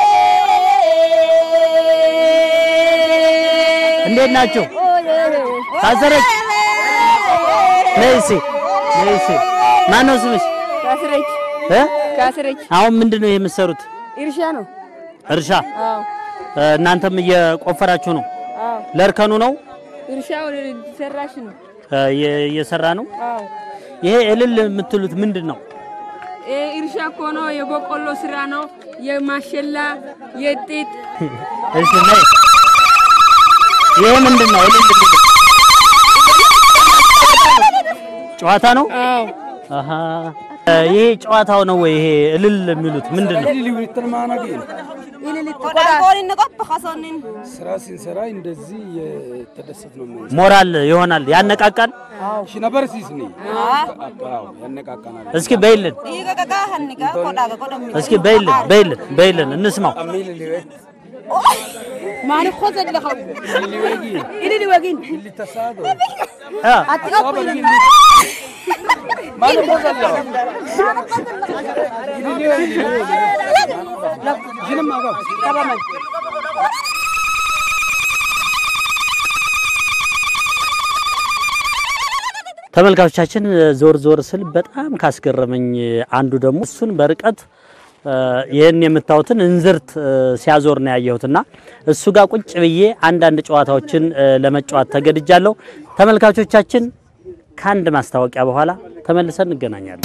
Speaker 3: እንዴት ናችሁ? ታዘረች ነይሲ ነይሲ። ማን ነው ስምሽ?
Speaker 9: ካስረች
Speaker 3: እ?
Speaker 9: ካስረች
Speaker 3: አሁን ምንድን ነው ይሄ የምትሰሩት?
Speaker 9: እርሻ ነው።
Speaker 3: እርሻ
Speaker 9: አዎ
Speaker 3: እ፣ እናንተም እየቆፈራችሁ ነው?
Speaker 9: አዎ
Speaker 3: ለእርከኑ ነው
Speaker 9: እርሻው ሰራሽ ነው።
Speaker 3: እ፣ እየ- እየሰራ ነው።
Speaker 9: አዎ
Speaker 3: ይሄ እልል የምትሉት ምንድን ነው?
Speaker 9: ይሄ እርሻ እኮ ነው። የበቆሎ ስራ ነው። የማሸላ የጤጥ
Speaker 3: እሺ ነይ። ይሄ ምንድን ነው? እልል የሚሉት ጨዋታ ነው።
Speaker 9: አዎ
Speaker 3: አሃ እ፣ ይሄ ጨዋታው ነው ወይ? ይሄ እልል የሚሉት ምንድን ነው?
Speaker 5: ስራ ሲንሰራ እንደዚህ የተደሰት ነው የምንሰራው።
Speaker 3: ሞራል ይሆናል፣ ያነቃቃል።
Speaker 5: ሽነበር ሲስኒ ያነቃቃናል።
Speaker 3: እስኪ በይልን፣ እስኪ በይልን፣ በይልን፣ በይልን እንስማው።
Speaker 9: ማን እኮ ዘለኸው ኢልል ወጊን
Speaker 3: አ፣ ተመልካቾቻችን ዞር ዞር ስል በጣም ካስገረመኝ አንዱ ደግሞ እሱን በርቀት እ፣ ይህን የምታዩትን እንዝርት እ፣ ሲያዞር ነው ያየሁትና እሱ ጋር ቁጭ ብዬ አንዳንድ ጨዋታዎችን እ፣ ለመጫወት ተገድጃለሁ። ተመልካቾቻችን ከአንድ ማስታወቂያ በኋላ ተመልሰን እንገናኛለን።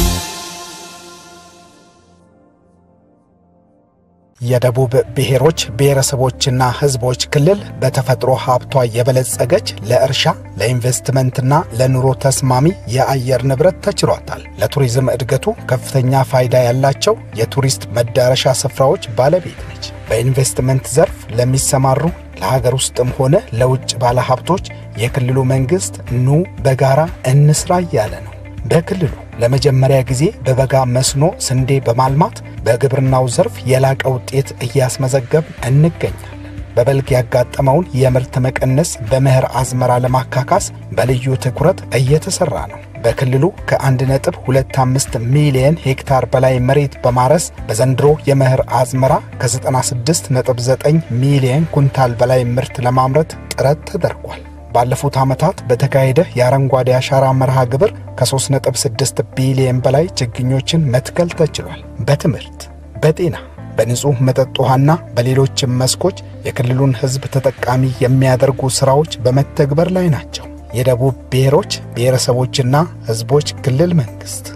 Speaker 6: የደቡብ ብሔሮች ብሔረሰቦችና ሕዝቦች ክልል በተፈጥሮ ሀብቷ የበለጸገች ለእርሻ ለኢንቨስትመንትና ለኑሮ ተስማሚ የአየር ንብረት ተችሏታል። ለቱሪዝም እድገቱ ከፍተኛ ፋይዳ ያላቸው የቱሪስት መዳረሻ ስፍራዎች ባለቤት ነች። በኢንቨስትመንት ዘርፍ ለሚሰማሩ ለሀገር ውስጥም ሆነ ለውጭ ባለሀብቶች የክልሉ መንግሥት ኑ በጋራ እንስራ እያለ ነው። በክልሉ ለመጀመሪያ ጊዜ በበጋ መስኖ ስንዴ በማልማት በግብርናው ዘርፍ የላቀ ውጤት እያስመዘገብ እንገኛለን። በበልግ ያጋጠመውን የምርት መቀነስ በመኸር አዝመራ ለማካካስ በልዩ ትኩረት እየተሰራ ነው። በክልሉ ከ1.25 ሚሊየን ሄክታር በላይ መሬት በማረስ በዘንድሮ የመኸር አዝመራ ከ96.9 ሚሊየን ኩንታል በላይ ምርት ለማምረት ጥረት ተደርጓል። ባለፉት ዓመታት በተካሄደ የአረንጓዴ አሻራ መርሃ ግብር ከ3.6 ቢሊየን በላይ ችግኞችን መትከል ተችሏል። በትምህርት፣ በጤና፣ በንጹሕ መጠጥ ውሃና በሌሎችም መስኮች የክልሉን ሕዝብ ተጠቃሚ የሚያደርጉ ሥራዎች በመተግበር ላይ ናቸው። የደቡብ ብሔሮች ብሔረሰቦችና ሕዝቦች ክልል መንግሥት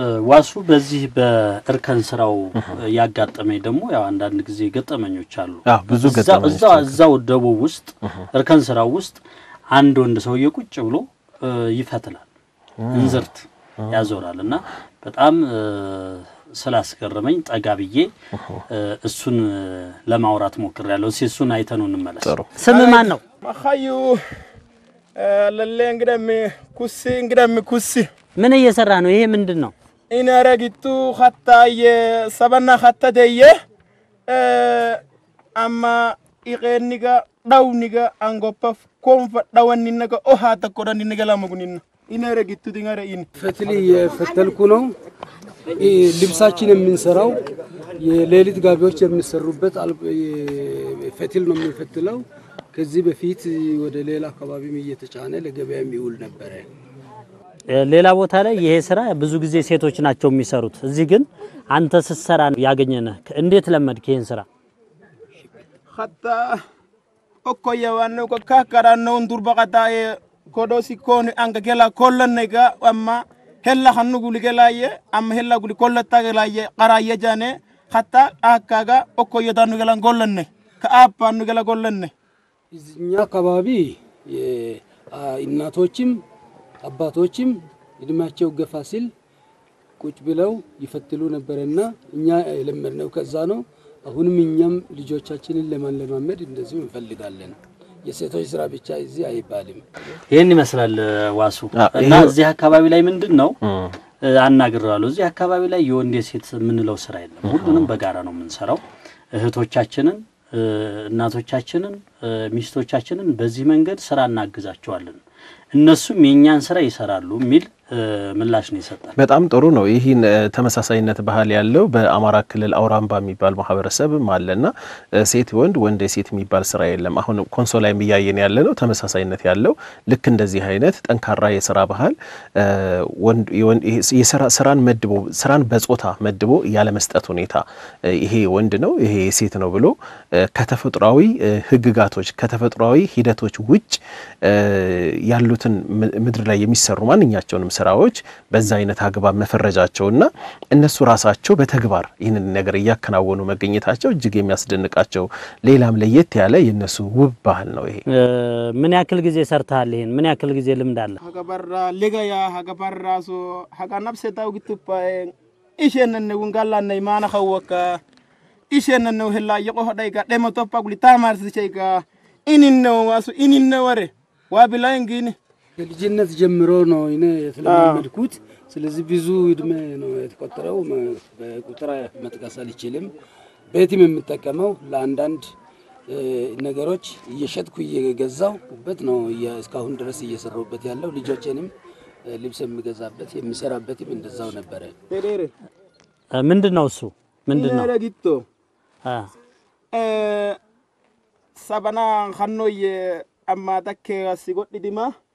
Speaker 3: እ፣ ዋሱ በዚህ በእርከን ስራው ያጋጠመኝ ደግሞ ያው አንዳንድ ጊዜ ገጠመኞች አሉ።
Speaker 4: አዎ፣ ብዙ
Speaker 3: እዛ-
Speaker 4: ገጠመኞች
Speaker 3: እዛው እዛው ደቡብ ውስጥ እርከን ስራው ውስጥ አንድ ወንድ ሰውዬ ቁጭ ብሎ እ፣ ይፈትላል፣ እንዝርት ያዞራል እና በጣም እ፣ ስላስገረመኝ ጠጋ ብዬ እ፣ እሱን እ፣ ለማውራት ሞክሬያለሁ። እስኪ እሱን አይተነው እንመለስ።
Speaker 4: ጥሩ
Speaker 3: ስም ማን ነው?
Speaker 10: መካዩ ለሌ እንግደም ኩሲ እንግደም ኩሲ
Speaker 3: ምን እየሰራ ነው? ይሄ ምንድን ነው?
Speaker 10: ኢነረጊቱ ኸታየ ሰበና ኸተተየ አማ ኢቄኒጋ ዳውኒጋ አንጎፓፍ ኮንፈ ዳወኒነጋ ኦሃ ተኮዳኒነጋ ላመጉኒና ኢነረጊቱ ዲንገረ ኢን
Speaker 5: ፈትል እየፈተልኩ ነው። ይህ ልብሳችን የምንሰራው የሌሊት ጋቢዎች የሚሰሩበት አል- የ- ፈትል ነው የምንፈትለው። ከዚህ በፊት ወደ ሌላ አካባቢም እየተጫነ ለገበያ የሚውል ነበረ።
Speaker 3: እ፣ ሌላ ቦታ ላይ ይሄ ስራ ብዙ ጊዜ ሴቶች ናቸው የሚሰሩት። እዚህ ግን አንተ ስትሰራ ነው ያገኘነህ። እንዴት ለመድክ ይሄን ስራ?
Speaker 10: ኸታ ኦኮየ ዋነ ካካዳነውን ዱርባ ቀጣየ ኮዶሲ ኮን አንገ ገላ ኮለነጋ አማ ሄላ ኸኑ ጉሊ ገላየ አማ ሄላ ጉሊ ኮለታ ገላየ ቀራየ ጃኔ ኸታ አካጋ ኦኮየ ዳኑ ገላን ጎለነ ከአፓኑ ገላ ጎለነ
Speaker 5: እኛ አካባቢ የ- አ- እናቶችም አባቶችም እድሜያቸው ገፋ ሲል ቁጭ ብለው ይፈትሉ ነበረና እኛ የለመድነው ከዛ ነው። አሁንም እኛም ልጆቻችንን ለማለማመድ እንደዚሁ እንፈልጋለን። የሴቶች ስራ ብቻ እዚህ አይባልም።
Speaker 3: ይህን ይመስላል እ፣ ዋሱ
Speaker 4: አ፣
Speaker 3: እና
Speaker 4: ይሄ-
Speaker 3: እዚህ አካባቢ ላይ ምንድን ነው እ፣ አናግሬዋለሁ። እዚህ አካባቢ ላይ የወንድ የሴት የምንለው ስራ የለም። ሁሉንም በጋራ ነው የምንሰራው። እህቶቻችንን እ፣ እናቶቻችንን እ፣ ሚስቶቻችንን በዚህ መንገድ ስራ እናግዛቸዋለን። እነሱም የእኛን ስራ ይሰራሉ የሚል እ፣ ምላሽ ነው ይሰጣል።
Speaker 4: በጣም ጥሩ ነው። ይህን እ፣ ተመሳሳይነት ባህል ያለው በአማራ ክልል አውራምባ የሚባል ማህበረሰብም አለና እ፣ ሴት ወንድ ወንድ ሴት የሚባል ስራ የለም። አሁን ኮንሶ ላይ እያየን ያለ ነው ተመሳሳይነት ያለው ልክ እንደዚህ አይነት ጠንካራ የስራ ባህል እ፣ ወንድ የወንድ ይሄ የስራ ስራን መድቦ ስራን በጾታ መድቦ ያለመስጠት ሁኔታ እ፣ ይሄ ወንድ ነው ይሄ ሴት ነው ብሎ እ፣ ከተፈጥሯዊ እ፣ ህግጋቶች ከተፈጥሯዊ ሂደቶች ውጭ እ፣ ያሉትን ም- ምድር ላይ የሚሰሩ ማንኛቸውንም ስራዎች በዛ አይነት አግባብ መፈረጃቸውና እነሱ ራሳቸው በተግባር ይህንን ነገር እያከናወኑ መገኘታቸው እጅግ የሚያስደንቃቸው ሌላም ለየት ያለ የእነሱ ውብ ባህል ነው ይሄ።
Speaker 3: እ፣ ምን ያክል ጊዜ ሰርተሃል? ይሄን ምን ያክል ጊዜ ልምድ አለ?
Speaker 10: ሀገበራ ሊገያ ሀገበራ ሶ ሀጋ ነብሴ ታው ግቱፓ ኢሼነነ ውንጋላነ ማና ኸወካ ኢሼነነ ህላ የቆ ሆዳይጋ ደሞ ቶፓ ጉሊ ታማርስቸይጋ ኢኒነው ዋሱ ኢኒነ ወሬ ዋቢላይ እንጊኒ
Speaker 5: ከልጅነት ጀምሮ ነው እኔ የተለማመድኩት። ስለዚህ ብዙ እድሜ ነው የተቆጠረው። መ- በቁጥር መጥቀስ አልችልም። ቤትም የምጠቀመው ለአንዳንድ እ፣ ነገሮች እየሸጥኩ እየገዛሁበት ነው እየ- እስካሁን ድረስ እየሰራሁበት ያለው። ልጆቼንም እ፣ ልብስ የምገዛበት የምሰራበትም እንደዛው ነበረ።
Speaker 10: ቴሬሬ
Speaker 3: እ፣ ምንድን ነው እሱ ምንድን ነው?
Speaker 10: ኢነረጊቶ
Speaker 3: አ፣
Speaker 10: ሰበና ኸኖየ አማ ተኬ ሲጎድዲማ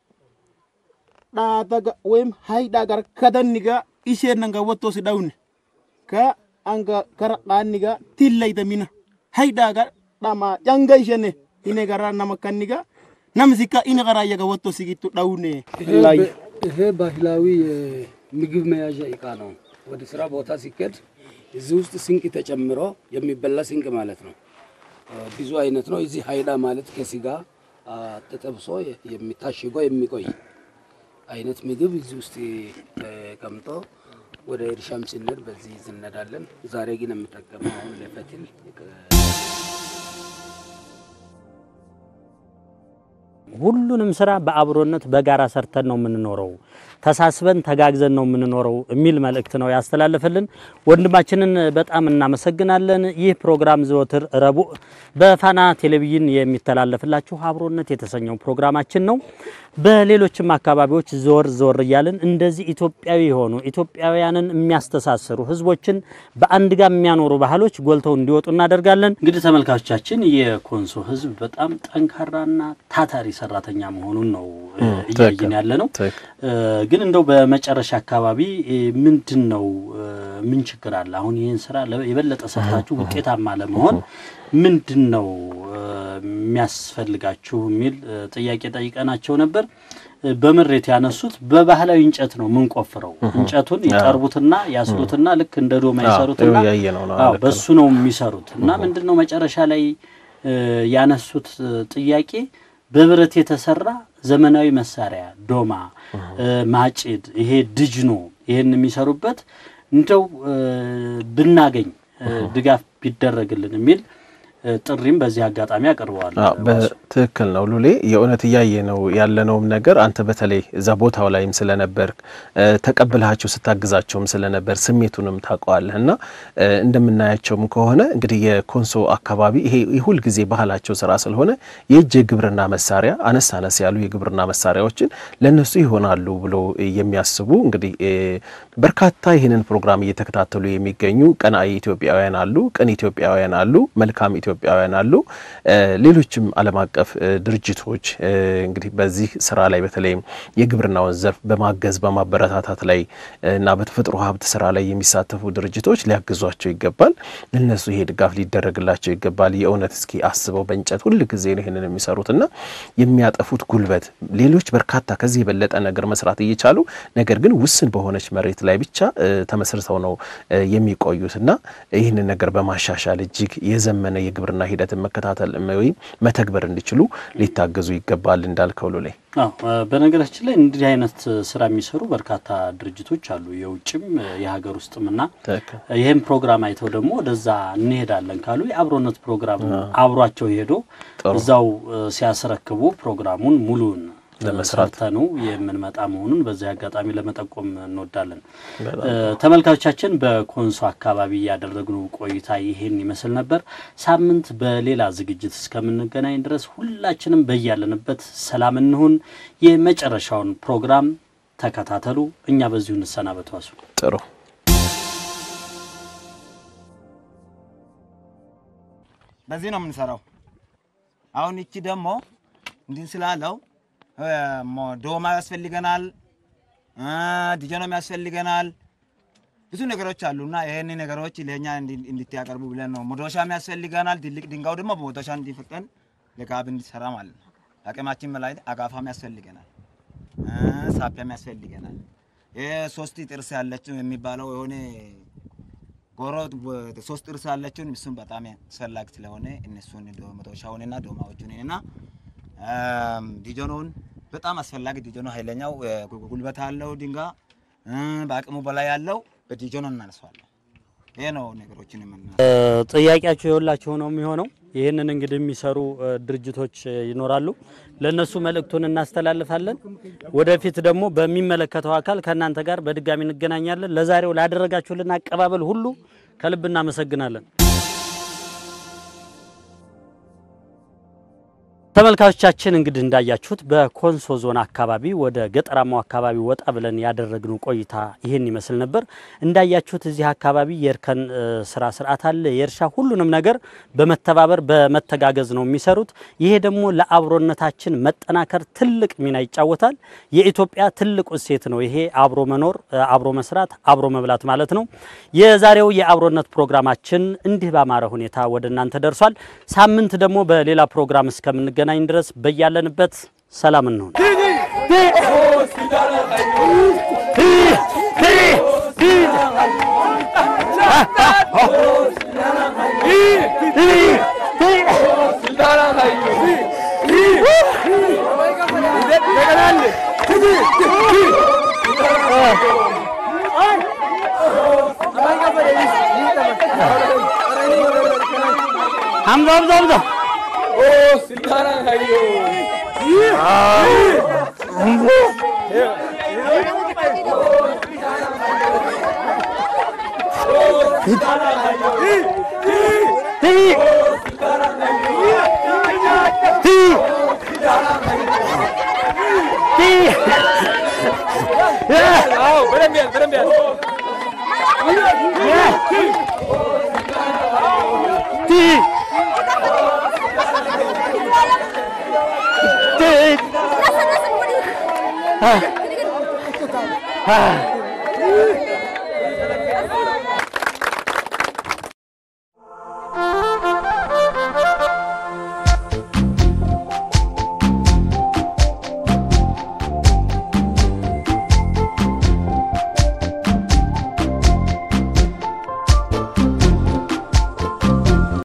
Speaker 10: ዳተጋ ወይም ሃይዳ ጋር ከደኒጋ ኢሼነንጋ ወቶሲ ዳውነ ka anga kara qaniga tillayda mina haydaga dhama ጨንጋ ይሸኔ ኢኔ ጋራ ናመካኒጋ ናምዚካ ኢኔ ጋራ የጋ ወጥቶ ሲጊቱ ዳውኔ ላይ
Speaker 5: ይሄ ባህላዊ የምግብ መያዣ እቃ ነው። ወደ ስራ ቦታ ሲኬድ እዚህ ውስጥ ስንቅ ተጨምሮ የሚበላ ስንቅ ማለት ነው። እ፣ ብዙ አይነት ነው። እዚህ ሀይዳ ማለት ከስጋ አ፣ ተጠብሶ የሚታሽጎ የሚቆይ አይነት ምግብ እዚህ ውስጥ ተቀምጦ ወደ እርሻም ስንሄድ በዚህ ዝነዳለን። ዛሬ ግን የምጠቀመው አሁን ለፈትል
Speaker 3: ሁሉንም ስራ በአብሮነት በጋራ ሰርተን ነው የምንኖረው፣ ተሳስበን ተጋግዘን ነው የምንኖረው የሚል መልእክት ነው ያስተላለፈልን። ወንድማችንን በጣም እናመሰግናለን። ይህ ፕሮግራም ዘወትር ረቡዕ በፋና ቴሌቪዥን የሚተላለፍላችሁ አብሮነት የተሰኘው ፕሮግራማችን ነው። በሌሎችም አካባቢዎች ዞር ዞር እያልን እንደዚህ ኢትዮጵያዊ የሆኑ ኢትዮጵያውያንን የሚያስተሳስሩ ህዝቦችን በአንድ ጋር የሚያኖሩ ባህሎች ጎልተው እንዲወጡ እናደርጋለን። እንግዲህ ተመልካቾቻችን የኮንሶ ህዝብ በጣም ጠንካራና ታታሪ ሰራተኛ መሆኑን ነው እ፣ እያየን ያለ ነው። እ፣ ግን እንደው በመጨረሻ አካባቢ እ፣ ምንድን ነው እ፣ ምን ችግር አለ? አሁን ይህን ስራ ለ- የበለጠ ሰርታችሁ ውጤታማ ለመሆን ምንድን ነው እ፣ የሚያስፈልጋችሁ የሚል እ፣ ጥያቄ ጠይቀናቸው ነበር። እ፣ በምሬት ያነሱት በባህላዊ እንጨት ነው የምንቆፍረው። እንጨቱን ይጠርቡትና ያስሉትና ልክ እንደ ዶማ
Speaker 4: አዎ፣
Speaker 3: ይሰሩትና
Speaker 4: ይኸው ያየ ነው ነው፣
Speaker 3: አዎ፣
Speaker 4: ልክ ነው።
Speaker 3: በሱ ነው የሚሰሩት እና ምንድን ነው መጨረሻ ላይ እ፣ ያነሱት እ፣ ጥያቄ በብረት የተሰራ ዘመናዊ መሳሪያ ዶማ፣ እ፣ ማጭድ፣ ይሄ ድጅኖ ይሄን የሚሰሩበት እንደው እ፣ ብናገኝ እ፣ ድጋፍ ቢደረግልን የሚል እ፣ ጥሪም በዚህ አጋጣሚ አቅርበዋል።
Speaker 4: አዎ በትክክል ነው ሉሌ። የእውነት እያየ ነው ያለነውም ነገር አንተ በተለይ እዛ ቦታው ላይም ስለነበር ተቀብልሃቸው ስታግዛቸውም ስለነበር ስሜቱንም ታውቀዋለህ እና እ፣ እንደምናያቸውም ከሆነ እንግዲህ የኮንሶ አካባቢ ይሄ የሁል ጊዜ ባህላቸው ስራ ስለሆነ የእጅ የግብርና መሳሪያ አነስ አነስ ያሉ የግብርና መሳሪያዎችን ለነሱ ይሆናሉ ብሎ የሚያስቡ እንግዲህ እ፣ በርካታ ይህንን ፕሮግራም እየተከታተሉ የሚገኙ ቀናኢ ኢትዮጵያውያን አሉ፣ ቅን ኢትዮጵያውያን አሉ፣ መልካም ኢትዮጵያውያን አሉ። እ፣ ሌሎችም ዓለም አቀፍ እ፣ ድርጅቶች እ፣ እንግዲህ በዚህ ስራ ላይ በተለይም የግብርናውን ዘርፍ በማገዝ በማበረታታት ላይ እ፣ እና በተፈጥሮ ሀብት ስራ ላይ የሚሳተፉ ድርጅቶች ሊያግዟቸው ይገባል። እነሱ ይሄ ድጋፍ ሊደረግላቸው ይገባል። የእውነት እስኪ አስበው በእንጨት ሁል ጊዜ ነው ይህንን የሚሰሩትና የሚያጠፉት ጉልበት ሌሎች በርካታ ከዚህ የበለጠ ነገር መስራት እየቻሉ ነገር ግን ውስን በሆነች መሬት ላይ ብቻ እ፣ ተመስርተው ነው እ፣ የሚቆዩት እና ይህንን ነገር በማሻሻል እጅግ የዘመነ የግብርና ሂደትን መከታተል ወይም መተግበር እንዲችሉ ሊታገዙ ይገባል እንዳልከው ሉሌ።
Speaker 3: አዎ እ፣ በነገራችን ላይ እንዲህ አይነት ስራ የሚሰሩ በርካታ ድርጅቶች አሉ፣ የውጭም እ፣ የሀገር ውስጥም እና
Speaker 4: ትክክል።
Speaker 3: ይህም ፕሮግራም አይተው ደግሞ ወደዛ እንሄዳለን ካሉ የአብሮነት ፕሮግራም አብሯቸው ሄዶ
Speaker 4: ጥሩ።
Speaker 3: እዛው እ፣ ሲያስረክቡ ፕሮግራሙን ሙሉን
Speaker 4: ለመስራት
Speaker 3: ሰርተኑ የምንመጣ መሆኑን በዚህ አጋጣሚ ለመጠቆም እንወዳለን። እ፣ ተመልካቾቻችን በኮንሶ አካባቢ ያደረግነው ቆይታ ይህን ይመስል ነበር። ሳምንት በሌላ ዝግጅት እስከምንገናኝ ድረስ ሁላችንም በያለንበት ሰላም እንሁን። የመጨረሻውን ፕሮግራም ተከታተሉ። እኛ በዚሁ እንሰናበቷሱ።
Speaker 4: ጥሩ
Speaker 8: በዚህ ነው የምንሰራው። አሁን እቺ ደግሞ እንዲህ ስላለው እ፣ ሞ- ዶማ ያስፈልገናል፣ እ፣ ዲጀኖም ያስፈልገናል። ብዙ ነገሮች አሉና ይሄን ነገሮች ለእኛ እንዲ- እንድትያቀርቡ ብለን ነው። መዶሻም ያስፈልገናል። ትልቅ ድንጋዩ ደግሞ በመዶሻ እንዲፈጠን ለካብ እንዲሰራ ማለት ነው። አቅማችን በላይ አጋፋም ያስፈልገናል፣ እ፣ ሳፒያም ያስፈልገናል። ይሄ ሶስት ጥርስ ያለችው የሚባለው የሆነ ጎሮ ሶስት ጥርስ ያለችውን እሱን በጣም አስፈላጊ ስለሆነ እነሱን ዶ- መዶሻውንና ዶማዎቹን እና እም፣ ዲጆኖውን በጣም አስፈላጊ ዲጆኖ ኃይለኛው እ፣ ጉ- ጉልበት አለው ድንጋ እ፣ በአቅሙ በላይ ያለው በዲጆኖ እናነሳዋለን። ይሄ ነው ነገሮችን የምና
Speaker 3: ጥያቄያቸው የሁላችሁ ነው የሚሆነው። ይህንን እንግዲህ የሚሰሩ እ፣ ድርጅቶች እ፣ ይኖራሉ። ለእነሱ መልእክቱን እናስተላልፋለን። ወደፊት ደግሞ በሚመለከተው አካል ከእናንተ ጋር በድጋሚ እንገናኛለን። ለዛሬው ላደረጋችሁልን አቀባበል ሁሉ ከልብ እናመሰግናለን። ተመልካቾቻችን እንግዲህ እንዳያችሁት በኮንሶ ዞን አካባቢ ወደ ገጠራማው አካባቢ ወጣ ብለን ያደረግነው ቆይታ ይህን ይመስል ነበር። እንዳያችሁት እዚህ አካባቢ የእርከን እ፣ ስራ ስርዓት አለ፣ የእርሻ ሁሉንም ነገር በመተባበር በመተጋገዝ ነው የሚሰሩት። ይሄ ደግሞ ለአብሮነታችን መጠናከር ትልቅ ሚና ይጫወታል። የኢትዮጵያ ትልቁ እሴት ነው ይሄ አብሮ መኖር፣ እ፣ አብሮ መስራት፣ አብሮ መብላት ማለት ነው። የዛሬው የአብሮነት ፕሮግራማችን እንዲህ ባማረ ሁኔታ ወደ እናንተ ደርሷል። ሳምንት ደግሞ በሌላ ፕሮግራም እስከምንገናኝ ድረስ በያለንበት ሰላም እንሁን። ሀምዛ ሀምዛ ሀምዛ Ah.